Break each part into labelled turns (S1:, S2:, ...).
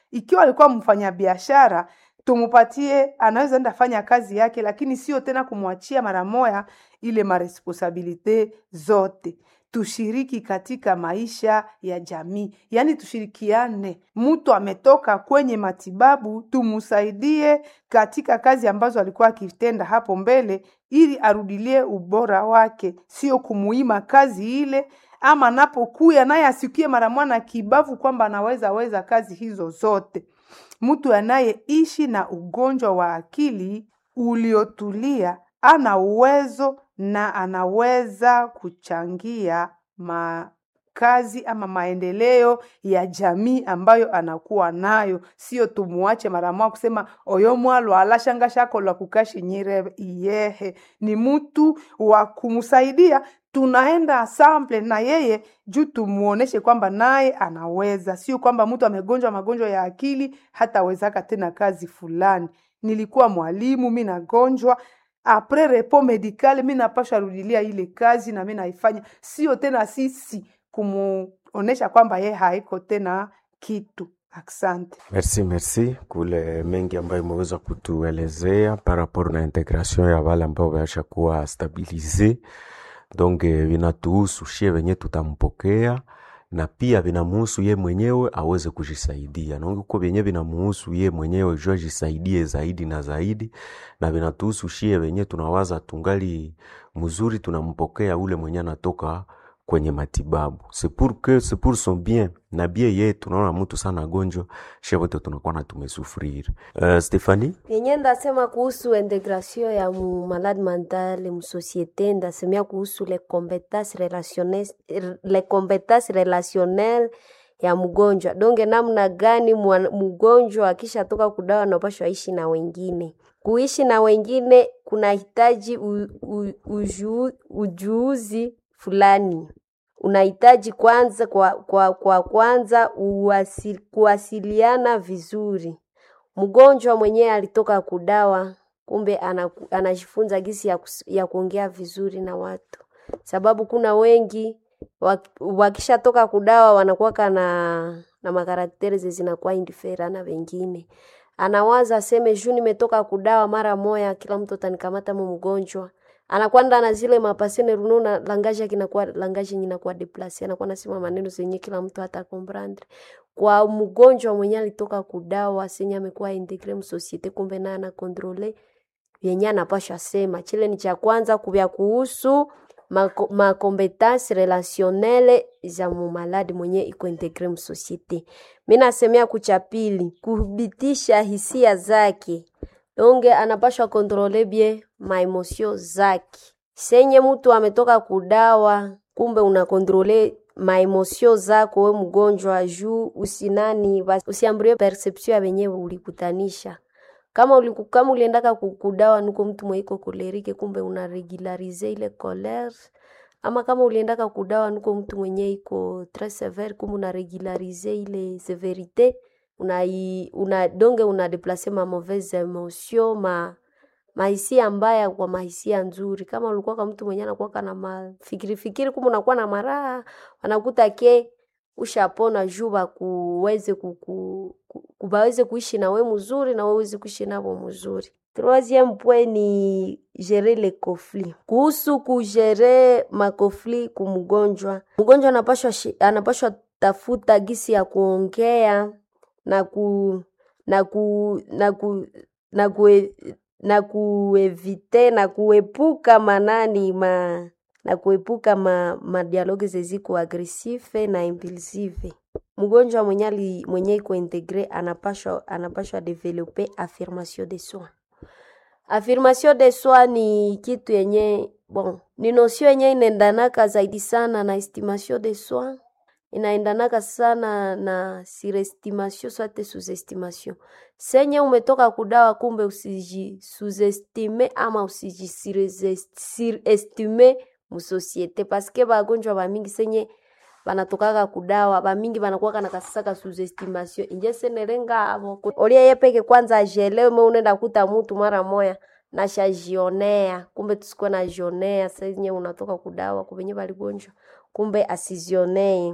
S1: ikiwa alikuwa mfanyabiashara tumupatie, anaweza enda fanya kazi yake, lakini sio tena kumwachia mara moya ile maresponsabilite zote. Tushiriki katika maisha ya jamii, yaani tushirikiane. Mtu ametoka kwenye matibabu, tumusaidie katika kazi ambazo alikuwa akitenda hapo mbele, ili arudilie ubora wake, sio kumuima kazi ile ama anapokuya naye asikie mara mwana kibavu kwamba anaweza weza kazi hizo zote. Mtu anayeishi na ugonjwa wa akili uliotulia ana uwezo na anaweza kuchangia makazi ama maendeleo ya jamii ambayo anakuwa nayo, sio tumuache mara moja kusema oyo mwalo alashanga shako la kukashinyire iyehe. Ni mtu wa kumsaidia, tunaenda asamble na yeye juu tumuoneshe kwamba naye anaweza, sio kwamba mtu amegonjwa magonjwa ya akili hatawezaka tena kazi fulani. Nilikuwa mwalimu, mi nagonjwa apres repo medicale, mi napasha rudilia ile kazi na mi naifanya, sio tena sisi kumuonesha kwamba ye haiko tena kitu. Asante.
S2: Merci, merci kule mengi ambayo imeweza kutuelezea par rapport na integration ya wale ambao waisha kuwa stabilize donc eh, vinatuhusu shie wenye tutampokea na pia vinamuhusu ye mwenyewe aweze kujisaidia na uko vyenye vinamuhusu ye mwenyewe jua jisaidie zaidi na zaidi, na vinatuhusu shie wenye tunawaza tungali mzuri, tunampokea ule mwenye anatoka kwenye matibabu c'est pour que c'est pour son bien na bie yetu. Tunaona mtu sana gonjwa, shie wote tunakuwa na tumesufrir. Uh, Stephanie
S3: yenye ndasema kuhusu integration ya mu malade mental mu societe, ndasemea kuhusu les compétences relationnelles, les compétences relationnelles ya mgonjwa donge, namna gani mwa- mgonjwa akishatoka kudawa anapashwa ishi na wengine. Kuishi na wengine kunahitaji u- u- uju- ujuzi fulani unahitaji kwanza kwa, kwa, kwa kwanza uwasi, kuwasiliana vizuri. Mgonjwa mwenyewe alitoka kudawa, kumbe anaku- anajifunza gisi ya, kus- ya kuongea vizuri na watu, sababu kuna wengi wak- wakishatoka kudawa wanakuwaka na na makarakteri zinakuwa indifera na wengine anawaza aseme juu nimetoka kudawa mara moya, kila mtu atanikamata mu mgonjwa anakwenda na zile mapasene rununa langaji yake inakuwa langaji yenye inakuwa deplase, anakuwa nasema maneno zenye kila mtu hata comprendre. Kwa mgonjwa mwenye alitoka kudawa senye amekuwa integre mu societe, kumbe naye ana controle yenye anapashwa sema. Chile ni cha kwanza kubya kuhusu mako- makompetence relationnelle za mumaladi mwenye iko integre mu societe. Mi nasemea kucha pili, kubitisha hisia zake donge anapashwa kontrole bie maemosio zake. Senye mtu ametoka kudawa, kumbe unakontrole maemosio zako we mgonjwa, juu usinani basi usiamburie perception ya wenyewe ulikutanisha kama uliku, kama uliendaka ku- kudawa nuko mtu mweiko kolerike, kumbe una regularize ile colere ama kama uliendaka kudawa nuko mtu mwenye iko tres severe, kumbe una regularize ile severite una, una donge una deplace ma mauvaise emotion ma mahisia mbaya kwa mahisia nzuri. Kama ulikuwa kama mtu mwenye anakuwa kana mafikiri fikiri, kumbe unakuwa na maraha, wanakuta ke ushapona juu bakuweze kuku, ku- kubaweze kuishi na we mzuri na weweze kuishi nabo mzuri. Troisième point ni gérer les conflits. Kuhusu kugere makofli kumgonjwa, mgonjwa anapashwa shi- anapashwa tafuta gisi ya kuongea na ku na ku na ku na kue, na kuevite na kuepuka manani ma na kuepuka ma, madialogue zeziko agresive na impulsive. Mgonjwa mwenye ali- mwenye iko integre anapashwa anapashwa develope affirmation de soi. Affirmation de soi ni kitu yenye bon, ni nosio yenye inaendanaka zaidi sana na estimation de soi, inaendanaka sana na surestimation swate sous-estimation. Senye umetoka kudawa, kumbe usiji sous-estime ama usiji surestime musosiete, paske bagonjwa bamingi senye banatokaka kudawa bamingi banakuwaka na kasaka sous-estimation inje senerenga abo olia ye peke kwanza ajelewe me unaenda kuta mutu mara moya nashajionea kumbe tusikuwe najionea senye unatoka kudawa kubenye baligonjwa kumbe asizionee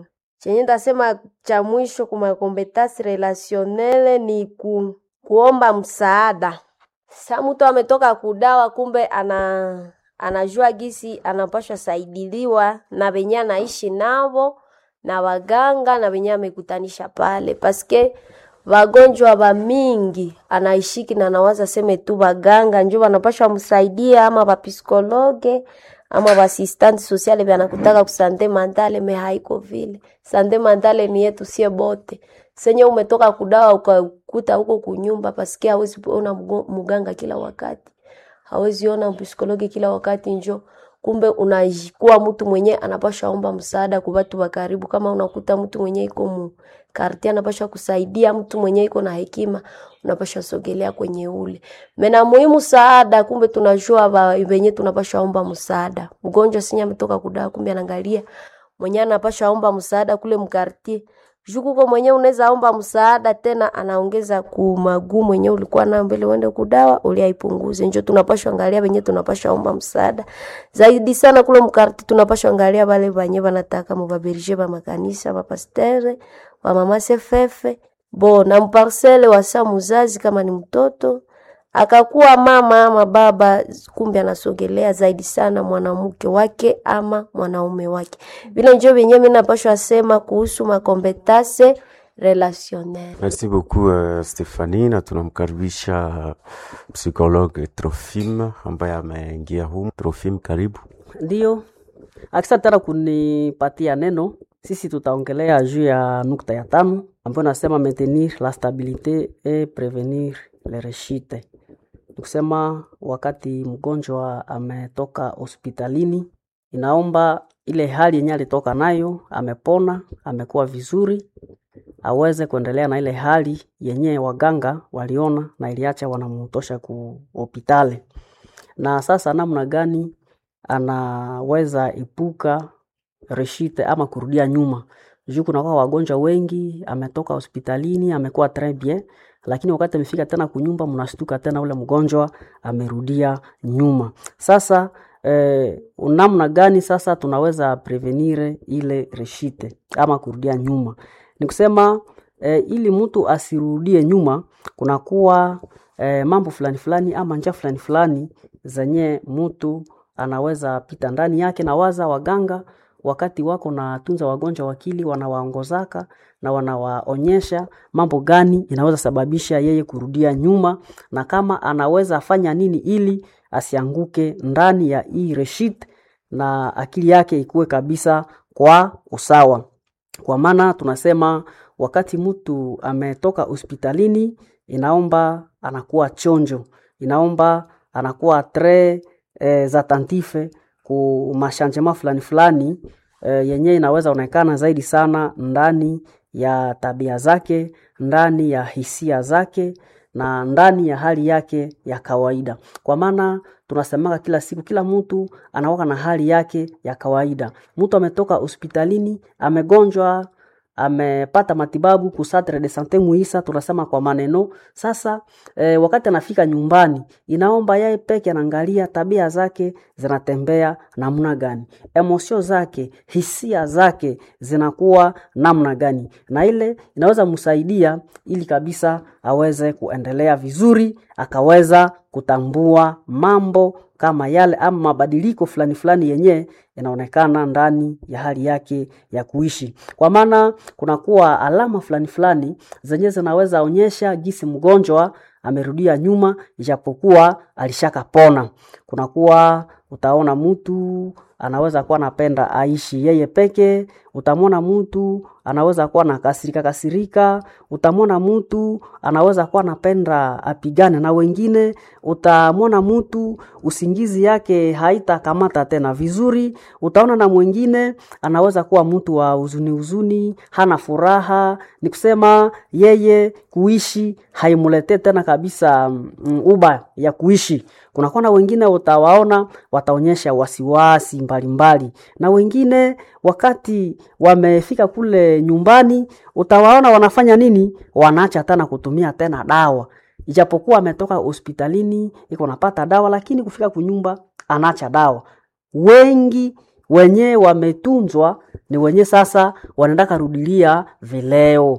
S3: Chenye ndasema cha mwisho kuma competence relationnelle ni ku, kuomba msaada. Sa mtu ametoka kudawa, kumbe ana anajua gisi anapashwa saidiliwa na wenye anaishi navo na waganga na wenye amekutanisha pale, paske wagonjwa wa mingi anaishiki na nawaza seme tu waganga njo wanapashwa msaidia ama wapsikologe ama waasistante sociale vyanakutaka kusante mandale me haiko vile. Sante mandale ni yetu sie bote. Senye umetoka kudawa ukakuta huko kunyumba, paske hawezi ona mgo- muganga kila wakati hawezi ona psikologi kila wakati njo kumbe unakuwa mtu mwenye anapasha omba msaada kwa watu wa karibu. Kama unakuta mtu mwenye iko mu karti anapasha kusaidia, mtu mwenye iko na hekima unapasha sogelea kwenye ule mena muhimu saada. Kumbe tunajua ba- wenye tunapasha omba msaada. Mgonjwa sinya ametoka kudawa, kumbe anaangalia mwenye anapasha omba msaada kule mkartie jukuko mwenye unaweza omba msaada tena, anaongeza kumaguu mwenye ulikuwa nayo mbele uende kudawa uliaipunguze. Njo tunapashwa angalia wenye tunapashwa omba msaada zaidi sana kule mkarti, tunapashwa angalia wale wenye wanataka mubaberije ba makanisa bapastere ba mama sefefe bo na mparsele wasa muzazi kama ni mtoto akakuwa mama ama baba, kumbe anasogelea zaidi sana mwanamke wake ama mwanaume wake. Vile njo venye mimi napashwa sema kuhusu makompetase relationnel.
S2: Merci beaucoup uh, Stephanie, na tunamkaribisha psychologue Trofim ambaye ameingia humu. Trofim, karibu.
S4: Ndiyo, asante tena kunipatia neno. Sisi tutaongelea juu ya nukta ya tano ambayo nasema maintenir la stabilite et prevenir le rechute. Nikusema wakati mgonjwa ametoka hospitalini, inaomba ile hali yenye alitoka nayo, amepona, amekuwa vizuri, aweze kuendelea na ile hali yenye waganga waliona na iliacha wanamtosha ku hospitali. Na sasa namna gani anaweza epuka reshite ama kurudia nyuma juu kunakuwa wagonjwa wengi, ametoka hospitalini amekuwa tres bien, lakini wakati amefika tena kunyumba, mnastuka tena ule mgonjwa amerudia nyuma. Sasa eh, namna gani sasa tunaweza prevenire ile reshite ama kurudia nyuma? Ni kusema eh, ili mtu asirudie nyuma, kunakuwa eh, mambo fulani fulani ama njia fulani fulani zenye mtu anaweza pita ndani yake, na waza waganga wakati wako na tunza wagonjwa wakili wanawaongozaka na wanawaonyesha mambo gani inaweza sababisha yeye kurudia nyuma, na kama anaweza fanya nini ili asianguke ndani ya hii reshit na akili yake ikuwe kabisa kwa usawa. Kwa maana tunasema wakati mtu ametoka hospitalini, inaomba anakuwa chonjo, inaomba anakuwa tre eh, attentive ku mashanjema fulani fulani eh, yenye inaweza onekana zaidi sana ndani ya tabia zake, ndani ya hisia zake na ndani ya hali yake ya kawaida. Kwa maana tunasemaga kila siku, kila mtu anakuwa na hali yake ya kawaida. Mtu ametoka hospitalini, amegonjwa, amepata matibabu ku centre de sante Muisa, tunasema kwa maneno sasa. E, wakati anafika nyumbani, inaomba yeye peke anaangalia tabia zake zinatembea namna gani, emosio zake, hisia zake zinakuwa namna gani, na ile inaweza msaidia ili kabisa aweze kuendelea vizuri, akaweza kutambua mambo kama yale ama mabadiliko fulani fulani yenye inaonekana ndani ya hali yake ya kuishi, kwa maana kunakuwa alama fulani fulani zenye zinaweza onyesha jinsi mgonjwa amerudia nyuma, ijapokuwa alishakapona. Kunakuwa utaona mtu anaweza kuwa anapenda aishi yeye peke, utamwona mtu anaweza kuwa na kasirika kasirika, utamwona mtu anaweza kuwa anapenda apigane na wengine, utamwona mtu usingizi yake haitakamata tena vizuri, utaona na mwingine anaweza kuwa mtu wa huzuni huzuni, hana furaha, ni kusema yeye kuishi haimuletee tena kabisa mm, uba ya kuishi. Kunakuwa na wengine utawaona wataonyesha wasiwasi mbalimbali, na wengine wakati wamefika kule nyumbani utawaona wanafanya nini, wanaacha tena kutumia tena dawa, ijapokuwa ametoka hospitalini iko napata dawa, lakini kufika kunyumba anaacha dawa. Wengi wenye wametunzwa ni wenye sasa wanaenda karudilia vileo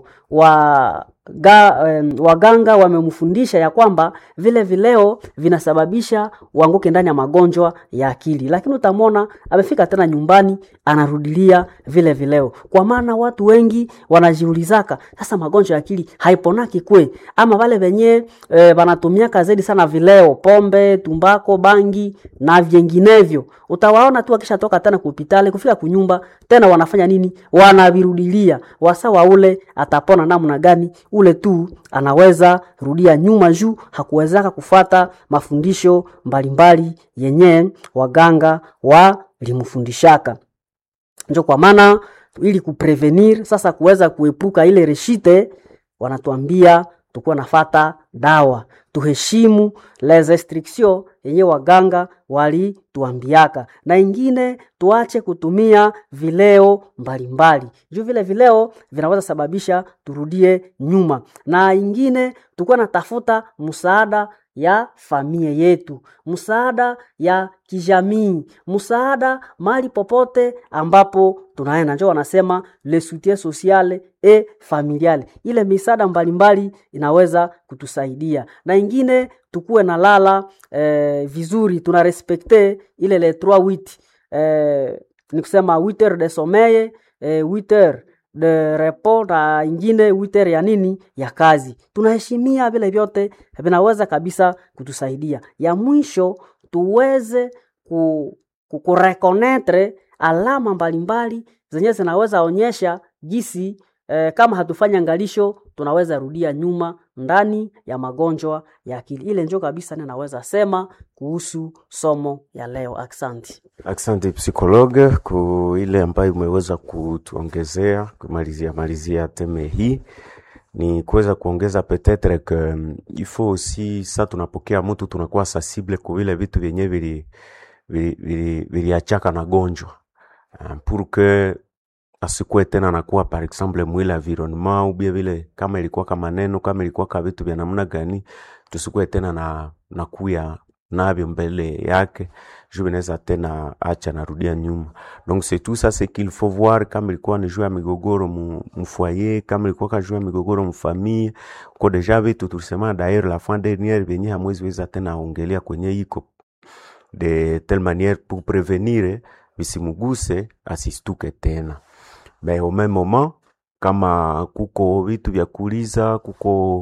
S4: wa ga, um, waganga wamemfundisha ya kwamba vile vileo vinasababisha uanguke ndani ya magonjwa ya akili, lakini utamwona amefika tena nyumbani anarudilia vile vileo, kwa maana watu wengi wanajiulizaka sasa, magonjwa ya akili haiponaki kwe ama wale wenye e, wanatumiaka zaidi sana vileo, pombe, tumbako, bangi na vinginevyo, utawaona tu akishatoka tena kupitale kufika kunyumba tena wanafanya nini? Wanavirudilia wasawa, ule atapona namna gani? ule tu anaweza rudia nyuma juu hakuwezaka kufata mafundisho mbalimbali yenye waganga walimfundishaka. Njo kwa maana ili kuprevenir sasa, kuweza kuepuka ile reshite, wanatuambia tukuwa nafata dawa, tuheshimu les restrictions yenye waganga walituambiaka, na ingine tuache kutumia vileo mbalimbali juu vile vileo vinaweza sababisha turudie nyuma, na ingine tukuwa natafuta msaada ya familia yetu, msaada ya kijamii, msaada mahali popote ambapo tunaenda. Njo wanasema le soutien social et familial, ile misaada mbalimbali inaweza kutusaidia, na ingine tukuwe na lala eh, vizuri, tuna respekte ile le 3 8 eh, ni kusema 8 heures de sommeil eh, 8 heures de repos na ingine 8 heures ya nini ya kazi. Tunaheshimia vile vyote vinaweza kabisa kutusaidia. Ya mwisho tuweze ku, ku, kurekonetre alama mbalimbali zenye zinaweza onyesha jinsi eh, kama hatufanya angalisho tunaweza rudia nyuma ndani ya magonjwa ya akili. Ile njo kabisa ninaweza sema kuhusu somo ya leo. Aksanti.
S2: Asante psikologe ku ile ambayo umeweza kutuongezea kumalizia malizia teme hii ni kuweza kuongeza peut-etre que um, il faut aussi sa tunapokea mtu tunakuwa sensible ku vile vitu vyenye vili viliachaka na gonjwa uh, pour que asikuwe tena nakuwa par exemple mwile environnement ubie vile kama ilikuwa kama neno kama ilikuwa ka vitu vya namna gani, tusikuwe tena na nakuya navyo mbele yake juu vinaweza tena acha narudia nyuma. Donc c'est tout ça c'est qu'il faut voir, kama ilikuwa ni juu ya migogoro mu, mu foyer, kama ilikuwa ka juu ya migogoro mu famille, ko deja vitu tulisema d'ailleurs la fin dernière venye hamwezi weza tena ongelea kwenye iko de telle manière pour prevenir visimuguse asistuke tena mais au même moment kama kuko vitu vya kuuliza kuko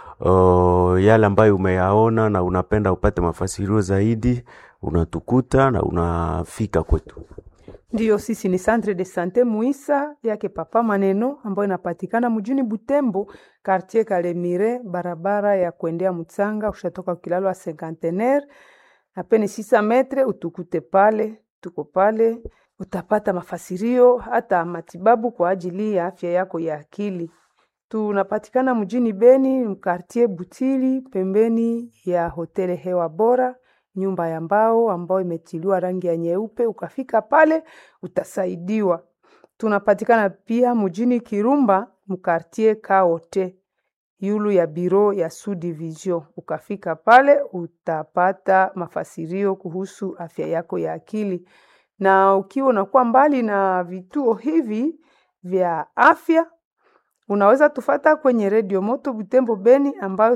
S2: uh, yale ambayo umeyaona na unapenda upate mafasirio zaidi, unatukuta na unafika kwetu.
S1: Ndiyo, sisi ni Centre de Sante Muisa yake Papa Maneno ambayo inapatikana mjini Butembo, quartier Kalemire, barabara ya kuendea Mutsanga. Ushatoka kilalo wa Cinquantenaire apene sisa metre, utukute pale, tuko pale utapata mafasirio hata matibabu kwa ajili ya afya yako ya akili. Tunapatikana mjini Beni, mkartie Butili, pembeni ya hoteli Hewa Bora, nyumba ya mbao ambayo imetiliwa rangi ya nyeupe. Ukafika pale utasaidiwa. Tunapatikana pia mjini Kirumba, mkartie Kaote, yulu ya biro ya Sud Division. Ukafika pale utapata mafasirio kuhusu afya yako ya akili na ukiwa unakuwa mbali na vituo hivi vya afya, unaweza tufata kwenye redio Moto Butembo Beni, ambayo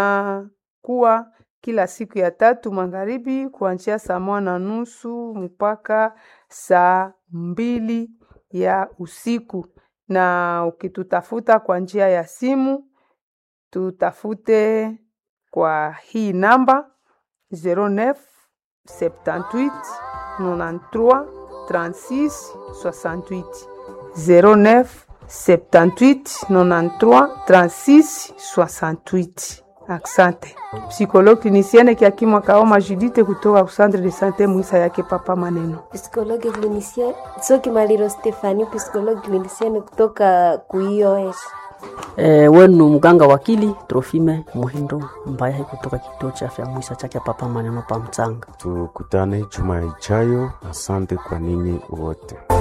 S1: tunakuwa kila siku ya tatu magharibi kuanzia saa moja na nusu mpaka saa mbili ya usiku. Na ukitutafuta kwa njia ya simu, tutafute kwa hii namba 09 78 93 36 68 09 78 93 36 68. Asante. Psychologue clinicienne Kiakimwa Kaoma Judite kutoka Centre de Sante Mwisa yake Papa Maneno.
S3: Psikologi klinisien Soki Maliro Stefani, psikologi klinisieni kutoka kuios
S4: E, wenu mganga wakili Trofime Muhindo Mbayahi kutoka kituo cha afya Mwisa chake Papa Maneno pa Mtsanga.
S2: Tukutane juma ijayo. Asante kwa ninyi wote.